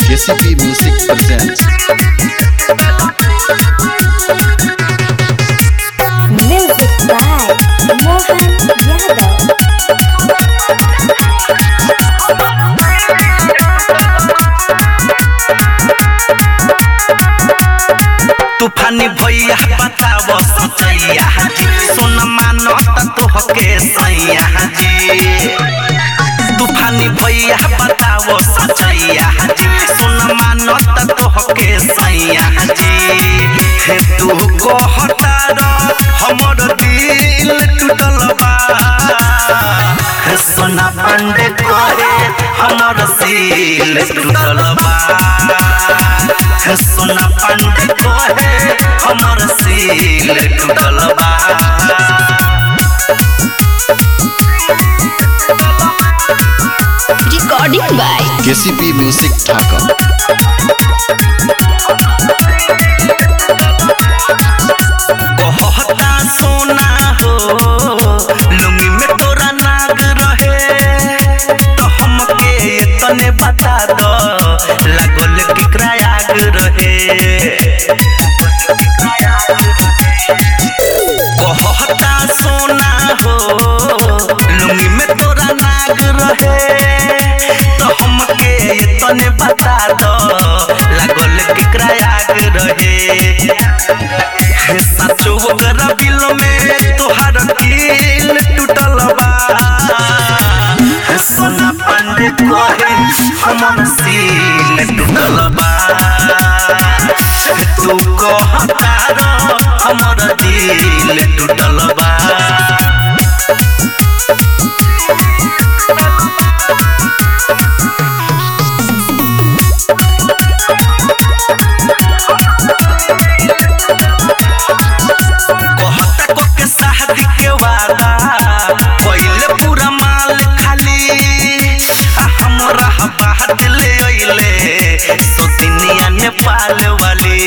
KCP Music presents Music by Mohan Yadav. तूफानी भैया बताव सचैया जी सोन मानत तोहके सैया जी तूफानी भैया बताव सचैया जी सोन मानत तोहके सैया जी हे तू कहता र हमर दिल टूटल बा हे सोना पांडे करे हमर सील टूटल बा हे सोना पांडे करे हमर सील टूटल बा Recording by KCP Music Dhaka कहता सोना हो लुंगी में तोरा नाग रहे तो हमके ये तने बता दो लागल केकरा आग रहे कहता सोना हो लुंगी में तोरा नाग रहे तो हमके ये तने बता दो लागल केकरा आग रहे हे सचो ओकरा बिल में तोहार दिल टूटल बा हे सोना पांडे कहे हमर सील टूटल बा हे तू कहता र हमर दिल टूटल बा कहता को के शादी के वादा पहिले पूरा माल खाली आ हमरा बात ले अइले सोतिनिया नेपाल वाली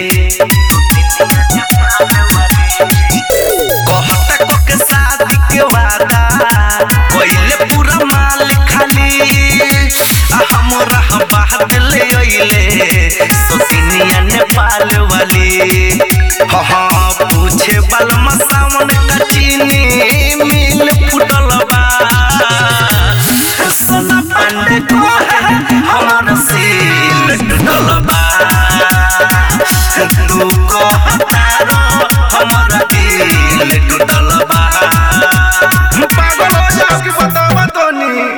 कहता को के शादी के वादा पहिले पूरा माल खाली आ हमरा बात ले अइले सोतिनिया नेपाल वाली हाँ हाँ पूछे बल मसावन का चीनी